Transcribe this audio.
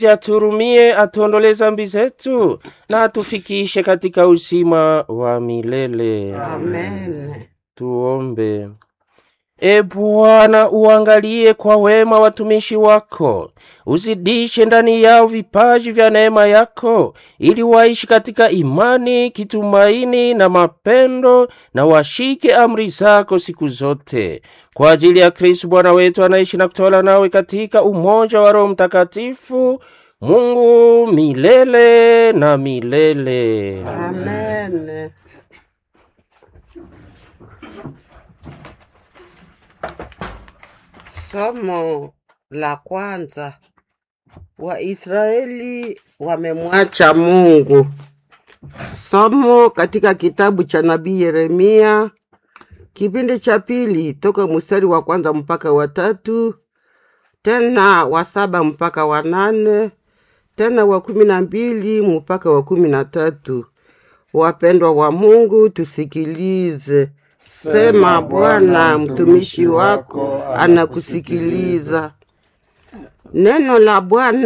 aturumie, atuondolee zambi zetu na atufikishe katika uzima wa milele. Amen. Tuombe. E Bwana, uangalie kwa wema watumishi wako, uzidishe ndani yao vipaji vya neema yako, ili waishi katika imani, kitumaini na mapendo, na washike amri zako siku zote, kwa ajili ya Kristo Bwana wetu, anaishi na kutawala nawe katika umoja wa Roho Mtakatifu, Mungu milele na milele. Amen. Somo la kwanza. Waisraeli wamemwacha Mungu. Somo katika kitabu cha nabii Yeremia kipindi cha pili toka mstari wa kwanza mpaka wa tatu tena wa saba mpaka wa nane tena wa kumi na mbili mpaka wa kumi na tatu. Wapendwa wa Mungu, tusikilize. Sema Bwana, mtumishi wako anakusikiliza. Neno la Bwana